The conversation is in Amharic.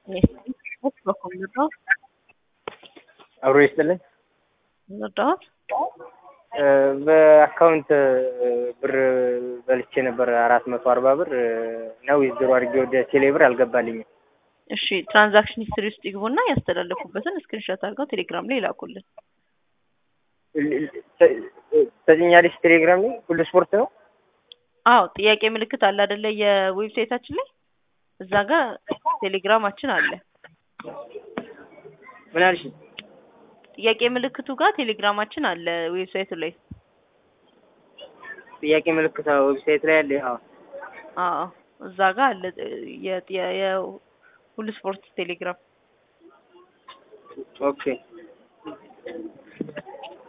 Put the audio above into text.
በኩል ልርዳዎት? አብሮ ይስጥልኝ። ልርዳዎት? በአካውንት ብር በልቼ ነበር አራት መቶ አርባ ብር ነው ዊዝድሮ አድርጌ ወደ ቴሌ ብር አልገባልኝም። እሺ ትራንዛክሽን ሂስትሪ ውስጥ ይግቡና ያስተላለፉበትን ስክሪንሾት አድርገው ቴሌግራም ላይ ይላኩልን። ተጭኛለሽ ቴሌግራም ላይ ሁሉ ስፖርት ነው። አዎ ጥያቄ ምልክት አለ አይደለ? የዌብሳይታችን ላይ እዛ ጋር ቴሌግራማችን አለ። ምን አልሽ? ጥያቄ ምልክቱ ጋር ቴሌግራማችን አለ ዌብሳይቱ ላይ። ጥያቄ ምልክት ዌብሳይት ላይ አለ። አዎ አዎ እዛ ጋር አለ የሁሉ ስፖርት ቴሌግራም። ኦኬ